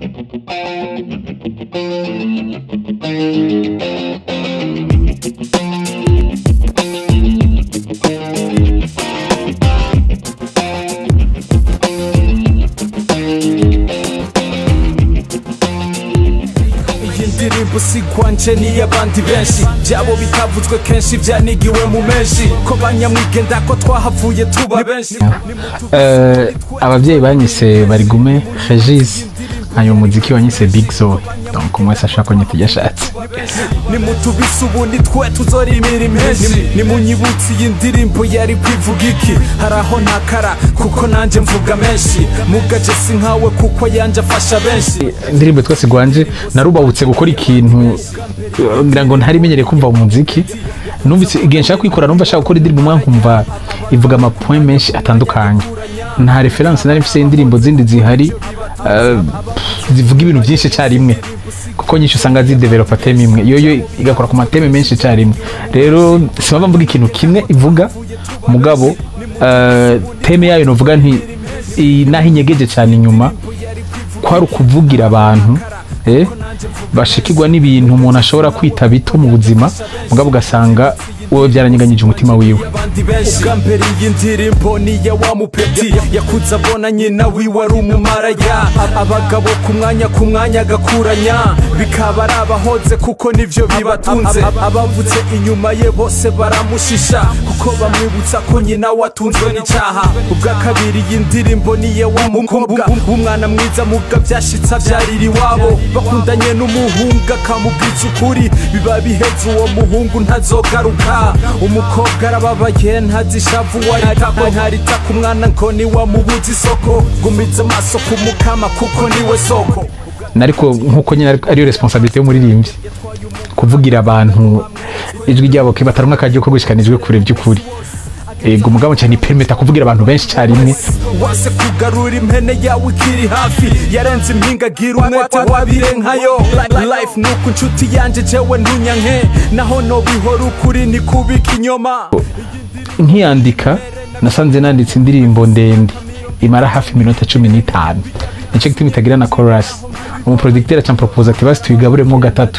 iyi ndirimbo si kwanje n'iy'abandi benshi byabo bitavuzwe kenshi byanigiwe mu menshi ko banyamwigenda ko twahavuye tuba benshi Eh, ababyeyi banyise barigume regis hanyuma umuziki wanyise big zo donc umwe wese ashaka ko nyita ibyo ashatse nimutubise ubu ni twe tuzorimira impenshi nimunyibutse iyi ndirimbo yari kwivuga iki hari aho ntakara kuko nanjye mvuga menshi mugaje si nkawe kuko yanjye afasha benshi indirimbo twese gwanje narubahutse gukora ikintu eh, ngira ngo ntarimenyereye kumva umuziki numvise igihe nshaka kwikora numva ashaka gukora indirimbo umwe nkumva ivuga amapoint menshi atandukanye nta reference nari mfise indirimbo zindi zihari eh, zivuga ibintu byinshi icyarimwe kuko nyinshi usanga zidevelopa teme imwe yoyo igakora ku mateme menshi icyarimwe rero simpamva mvuga ikintu kimwe ivuga mugabo eh, teme yayo novuga nti i- naho inyegeje cyane inyuma kwari ukuvugira abantu eh, bashikirwa n'ibintu umuntu ashobora kwita bito mu buzima mugabo ugasanga wowe byaranyeganyije umutima wiwe abandi benshi ubwa mbere iyi ndirimbo ni iya wa mupeti yakuze abona nyina wiwe ari umumaraya abagabo ku mwanya ku mwanya agakuranya bikaba ari abahoze kuko nivyo bibatunze abavutse inyuma ye bose baramushisha kuko bamwibutsa ko nyina watunzwe n'icyaha ubwa kabiri iyi ndirimbo ni iya wa mukobwa w'umwana mwiza muga byashitse abyarira iwabo bakundanye n'umuhungu akamubwiza ukuri biba biheze uwo muhungu ntazogaruka umukobwa arababaye ntazishavu wayitako ntarita ku mwana ngo niwamubuza isoko gumiza amaso ku mukama kuko niwe soko nariko nkuko nyine ari- ariyo responsabilité y'umuririmbyi kuvugira abantu ijwi ryabo kibatarumwe akaryo ko gushikanijwe kure by'ukuri ego mugabo cyane permeta kuvugira abantu benshi icyarimwe wase kugarura impene yawe ikiri hafi yarenze impinga agira umwete wabire nkayo life nuko inshuti yanje jewe ntunyanke naho nobihora ukuri ni kubika inyoma nkiyandika nasanze nanditse indirimbo ndende imara hafi iminota cumi n'itanu nicyo gituma itagira na chorus umuproducteur acampropose ati basi tuyigaburemo gatatu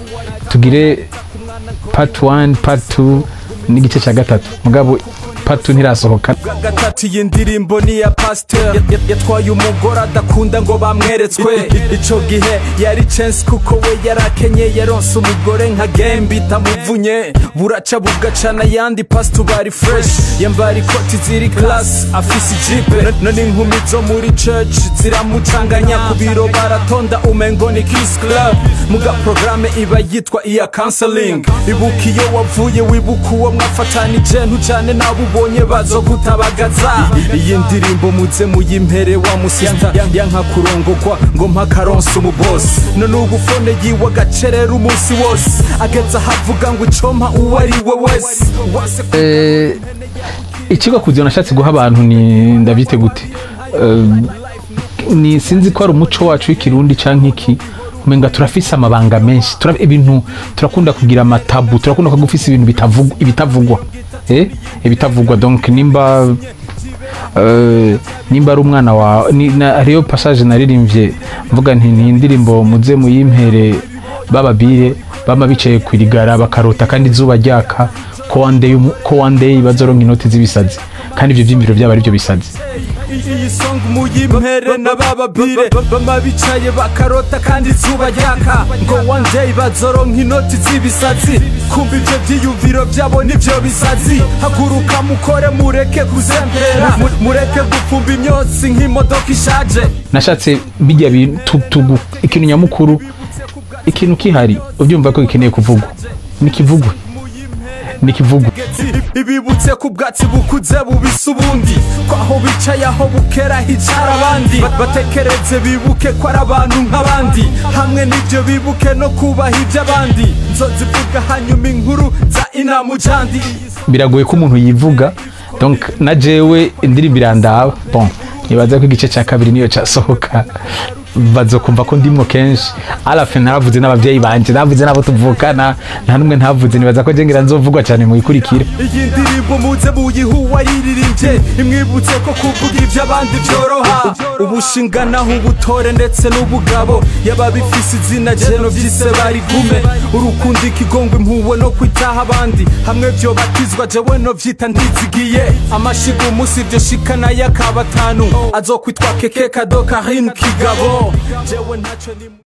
tugire part 1 part 2 n'igice cya gatatu mugabo part 2 ntirasohoka bwa gatatu iyi ndirimbo ni iya pasteur Ya- yatwaye umugore adakunda ngo bamweretswe ico gihe yari chance kuko we yarakenye yaronse umugore nka gembe itamuvunye buraca bugacana yandi pastor bari fresh yambara ikoti ziri class afise ijipe none inkumi zo muri church ziramucanganya ku biro baratonda umengo ni kiss club muga programme iba yitwa iya counseling ibuka iyo wavuye wibuka uwo mwafatanije ntujane nabo ubonye bazogutabagaza iyi ndirimbo muze muyimpere wa musista yanka kurongogwa ngo mpakaronse umubosi none ubu fone yiwe agacerera umunsi wose ageza ahavuga ngo icompa uwo ari we wese wase Eh, ikigo kuziyo nashatse guha abantu ni ndabyite gute Eh, ni sinzi ko ari umuco wacu w'ikirundi canke iki umenga turafise amabanga menshi tura, ibintu turakunda kugira amatabu turakunda kuvuga ufise ibintu bitavugwa ibitavugwa eh ibitavugwa donc nimba eh, nimba ari umwana wa ni, na, hariyo passage naririmbye mvuga nti ni indirimbo muze muyimpere bababire bama bicaye ku irigara bakarota kandi izuba ryaka ko one day umu- ko one day bazoronka inoti z'ibisazi kandi ibyo vyimviro byaba ari byo bisazi iyi song muyimpere na bababire bama bicaye bakarota kandi izuba ryaka ngo one day bazoronka inoti z'ibisazi kumva ivyo vyiyumviro vyabo nivyo bisazi haguruka mukore mureke kuzembera mu- mureke gupfumba imyotsi nk'imodoka ishaje nashatse bijya bintu tugu ikintu nyamukuru ikintu kihari ubyumva ko gikeneye kuvugwa nikivugwe nikivugwe ibibutse ku bwatsi bukuze bubisa ubundi ko aho bicaye aho bukera hicara abandi Ba- batekereze bibuke ko ari abantu nk'abandi hamwe n'ibyo bibuke no kubaha iby'abandi nzozivuga hanyuma inkuru za inamujandi biragoye ko umuntu yivuga donc na jewe indirimbo irandaba bon nibaza ko igice cya kabiri niyo cyasohoka bazokumva ko ndimwo kenshi alafe naravuze n'abavyeyi banje navuze n'abo tuvukana nta n'umwe ntavuze nibaza ko jengira nzovugwa cyane mu ikurikira iyi ndirimbo muze muyihuwa yiririmbye imwibutse ko kuvuga iby'abandi byoroha ubushinganaho ubutore ndetse n'ubugabo yaba bifise izina jeno vyise barigume urukundo ikigongo impuwe no kwitaha abandi hamwe vyo batizwa jewe no vyita ndizigiye amashiga umunsi iryo shikana y'akabatanu azokwitwa keke kado karine kigabo jewe ntaco ni